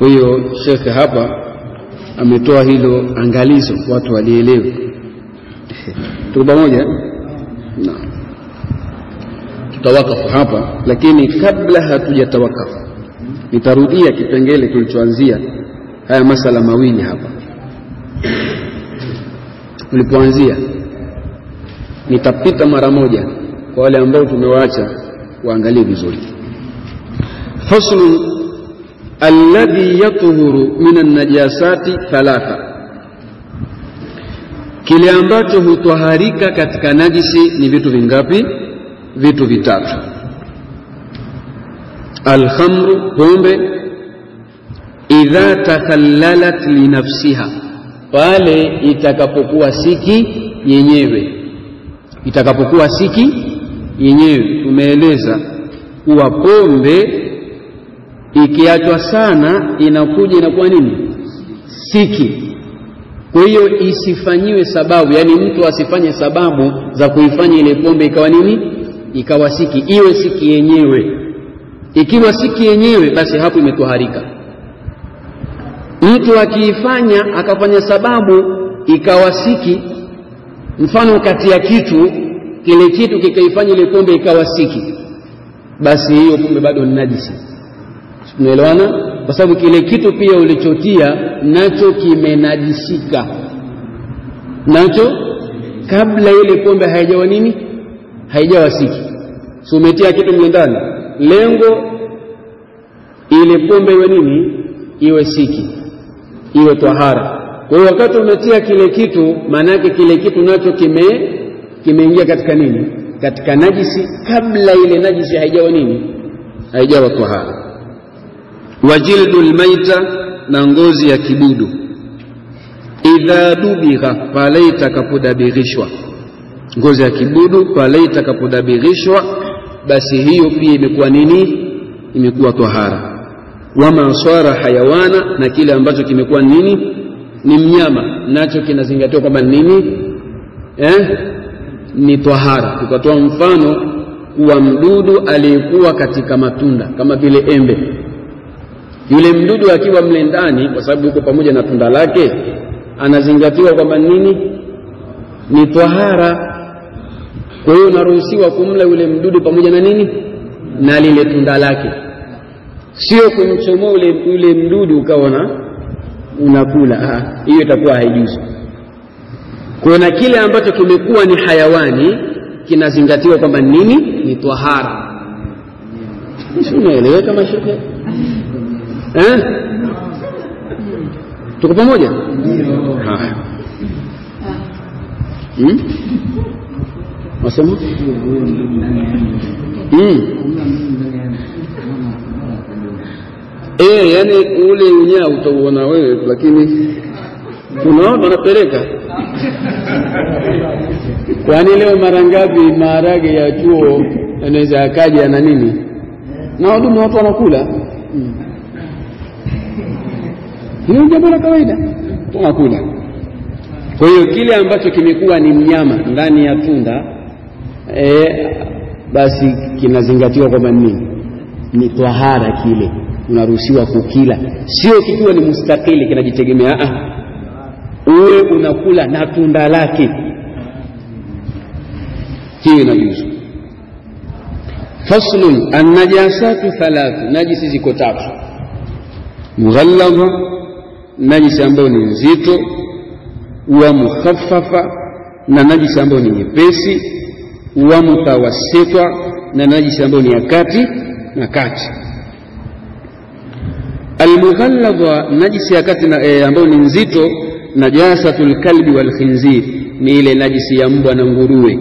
kwa hiyo shekhe hapa ametoa hilo angalizo watu walielewe tuko pamoja naam tutawakafu hapa lakini kabla hatujatawakafu nitarudia kipengele kilichoanzia haya masala mawili hapa tulipoanzia nitapita mara moja kwa wale ambao tumewaacha waangalie vizuri faslu alladhi yatuhuru min annajasati thalatha kile ambacho hutwaharika katika najisi ni vitu vingapi vitu vitatu alkhamru pombe idha takhallalat linafsiha pale itakapokuwa siki yenyewe itakapokuwa siki yenyewe tumeeleza kuwa pombe ikiachwa sana inakuja inakuwa nini siki kwa hiyo isifanyiwe sababu yaani mtu asifanye sababu za kuifanya ile pombe ikawa nini ikawa siki iwe siki yenyewe ikiwa siki yenyewe basi hapo imetwaharika mtu akiifanya akafanya sababu ikawa siki mfano kati ya kitu kile kitu kikaifanya ile pombe ikawa siki basi hiyo pombe bado ni najisi tunaelewana kwa sababu kile kitu pia ulichotia nacho kimenajisika nacho kabla ile pombe haijawa nini haijawa siki si umetia kitu mle ndani lengo ile pombe iwe nini iwe siki iwe twahara kwa hiyo wakati umetia kile kitu maana yake kile kitu nacho kime kimeingia katika nini katika najisi kabla ile najisi haijawa nini haijawa twahara wajildu lmaita na ngozi ya kibudu idha dubigha pale itakapodabirishwa ngozi ya kibudu pale itakapodabirishwa basi hiyo pia imekuwa nini imekuwa twahara wama swara hayawana na kile ambacho kimekuwa nini ni mnyama nacho kinazingatiwa kwamba nini eh? ni twahara tukatoa mfano wa mdudu aliyekuwa katika matunda kama vile embe yule mdudu akiwa mle ndani kwa sababu yuko pamoja na tunda lake anazingatiwa kwamba nini ni twahara kwa hiyo unaruhusiwa kumla yule mdudu pamoja na nini na lile tunda lake sio kumchomoa ule yule mdudu ukawa na unakula hiyo itakuwa haijuzi kwa na kile ambacho kimekuwa ni hayawani kinazingatiwa kwamba nini ni twahara si unaeleweka mashehe eh? tuko pamoja haya hmm? wasema hmm. Eh, yani ule unyaa utauona wewe, lakini unaona wanapeleka. Kwani leo mara ngapi maharage ya chuo yanaweza yakaja na nini na wadudu watu wanakula hiyo jambo la kawaida, tunakula. Kwa hiyo kile ambacho kimekuwa ni mnyama ndani ya tunda e, basi kinazingatiwa kwamba nini ni twahara kile unaruhusiwa kukila, sio kikiwa ni mustakili kinajitegemea. Ah, uwe unakula na tunda lake, hiyo inajuzu. Faslun, annajasatu thalathu, najisi ziko tatu: mughalladha, najisi ambayo ni nzito, wa mukhaffafa, na najisi ambayo ni nyepesi, wa mutawassita, na najisi ambayo ni ya kati na kati Almughalladha, najisi ya kati e, ambayo ni nzito, najasatul kalbi wal khinzir, ni ile najisi ya mbwa na nguruwe,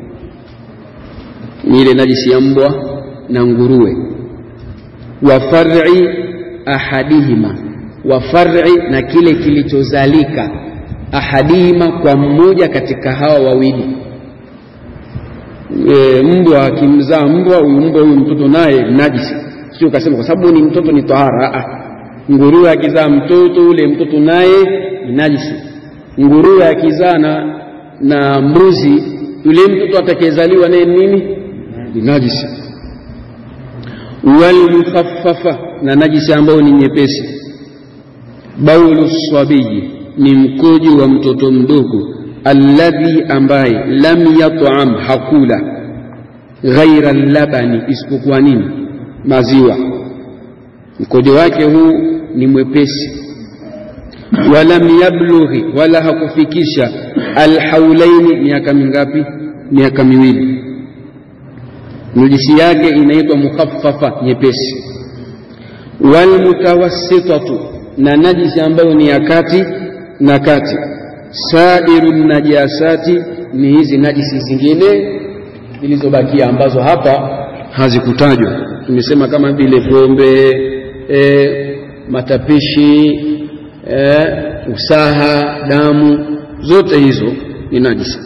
ni ile najisi ya mbwa na nguruwe. Wa far'i ahadihima, wa far'i, na kile kilichozalika ahadihima, kwa mmoja katika hawa wawili. E, mbwa akimzaa mbwa, huyu mbwa huyu mtoto naye najisi, sio ukasema kwa sababu ni mtoto ni tahara nguruwe akizaa mtoto ule mtoto naye ni najisi. Nguruwe akizaa na, na mbuzi yule mtoto atakayezaliwa naye nini? Ni najisi. Walmukhaffafa, na najisi ambayo ni nyepesi. baulu sabiyi ni mkojo wa mtoto mdogo alladhi ambaye lam yat'am hakula ghaira labani isipokuwa nini maziwa mkojo wake huu ni mwepesi walam yablughi wala hakufikisha alhaulaini miaka mingapi miaka miwili nujisi yake inaitwa mukhaffafa nyepesi walmutawassitatu na najisi ambayo ni ya kati na kati sairu najasati ni hizi najisi zingine zilizobakia ambazo hapa hazikutajwa tumesema kama vile pombe e, matapishi e, usaha damu zote hizo ni najisi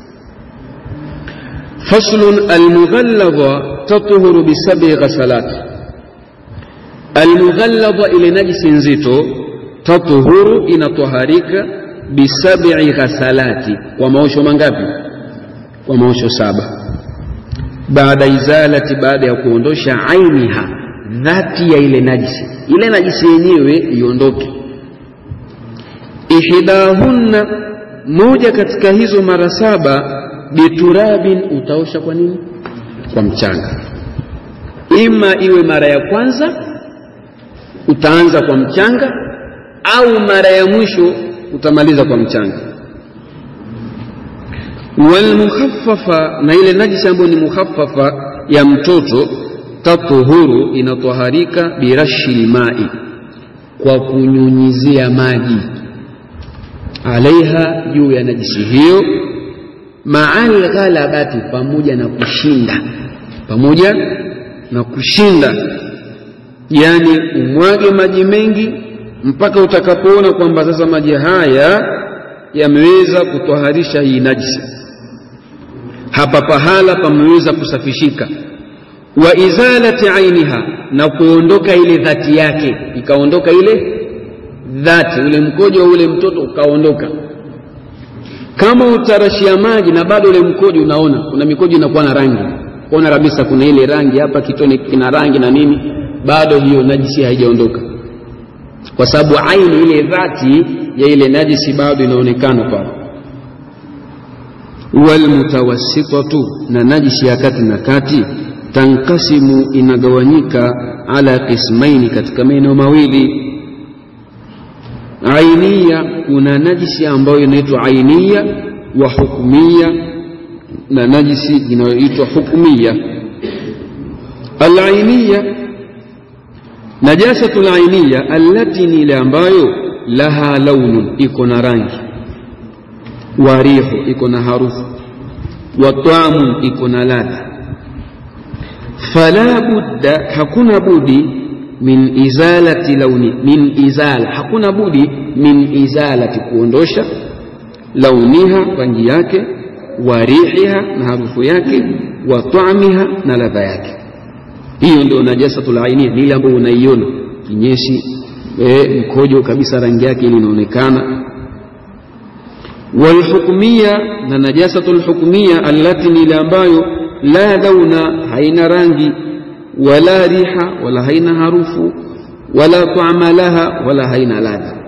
faslun almughalladha tatuhuru bisabi ghasalat almughalladha ile najisi nzito tatuhuru inatoharika bisabi ghasalati kwa maosho mangapi kwa maosho saba baada izalati baada ya kuondosha ainiha dhati ya ile najisi ile najisi yenyewe iondoke ihdahunna moja katika hizo mara saba biturabin utaosha kwa nini kwa mchanga ima iwe mara ya kwanza utaanza kwa mchanga au mara ya mwisho utamaliza kwa mchanga walmukhaffafa na ile najisi ambayo ni mukhaffafa ya mtoto tatuhuru inatoharika birashi lmai kwa kunyunyizia maji alaiha juu ya najisi hiyo maal ghalabati pamoja na kushinda pamoja na kushinda yani umwage maji mengi mpaka utakapoona kwamba sasa maji haya yameweza kutoharisha hii najisi hapa pahala pameweza kusafishika wa izalati ainiha na kuondoka ile dhati yake ikaondoka ile dhati ule mkojo wa ule mtoto ukaondoka kama utarashia maji na bado ule mkojo unaona kuna mikojo inakuwa na rangi kuona kabisa kuna ile rangi hapa kitone kina rangi na nini bado hiyo najisi haijaondoka kwa sababu aini ile dhati ya ile najisi bado inaonekana pale walmutawassitatu na najisi ya kati na kati tankasimu inagawanyika ala qismaini katika maeneo mawili ainia kuna najisi ambayo inaitwa ainia wa hukmia na najisi inayoitwa hukmia alainiya najasatu lainiya allati ni ile ambayo laha launun iko na rangi wa rihu iko na harufu wa taamun iko na ladha fala budda hakuna budi min izalati launi min izala hakuna budi min izalati kuondosha launiha rangi yake wa rihiha na harufu yake wa taamiha na ladha yake hiyo ndio najasatul ainia ni ile ambayo unaiona kinyesi e, mkojo kabisa rangi yake ili inaonekana walhukmia na najasatul hukmia allati ni ile ambayo la dhauna haina rangi wala riha wala haina harufu wala taama laha wala haina ladha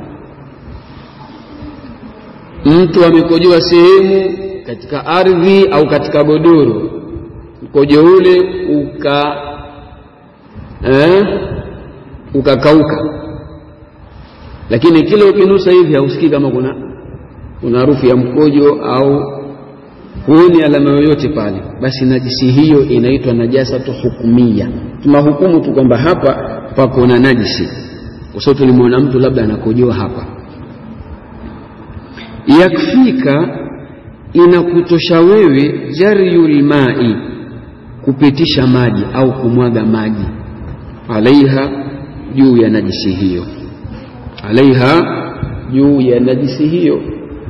mtu amekojoa sehemu katika ardhi au katika godoro mkojo ule uka eh, ukakauka lakini kile ukinusa hivi hausikii kama kuna kuna harufu ya mkojo au huoni alama yoyote pale basi najisi hiyo inaitwa najasatu hukumia tunahukumu tu kwamba hapa pako na najisi kwa sababu tulimwona mtu labda anakojoa hapa yakfika inakutosha wewe jaryul mai kupitisha maji au kumwaga maji alaiha juu ya najisi hiyo alaiha juu ya najisi hiyo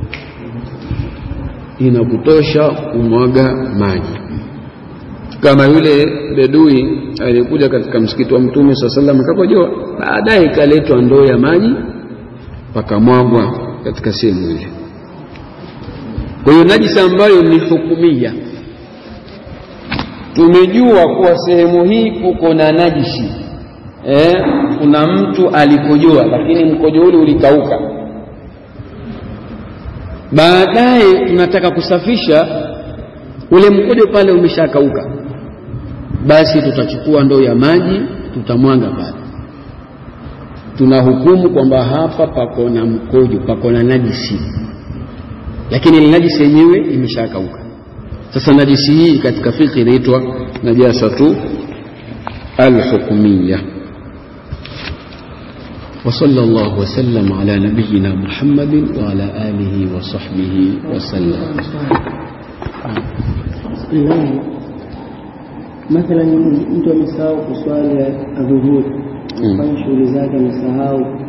inakutosha kumwaga maji kama yule bedui aliyekuja katika msikiti wa mtume saa salam akakojoa baadaye ikaletwa ndoo ya maji pakamwagwa katika sehemu ile kwa hiyo najisi ambayo ni hukumia tumejua kuwa sehemu hii kuko na najisi eh, kuna mtu alikojoa lakini mkojo ule ulikauka baadaye tunataka kusafisha ule mkojo pale umeshakauka basi tutachukua ndoo ya maji tutamwanga pale tunahukumu kwamba hapa pako na mkojo pako na najisi lakini ile najisi yenyewe imeshakauka sasa najisi hii katika fikhi inaitwa najasatu alhukmiya وصلى الله وسلم على نبينا محمد وعلى آله وصحبه وسلم Imani, mathalan mtu amesahau kuswali adhuhuri, Mm. afanye shughuli zake, amesahau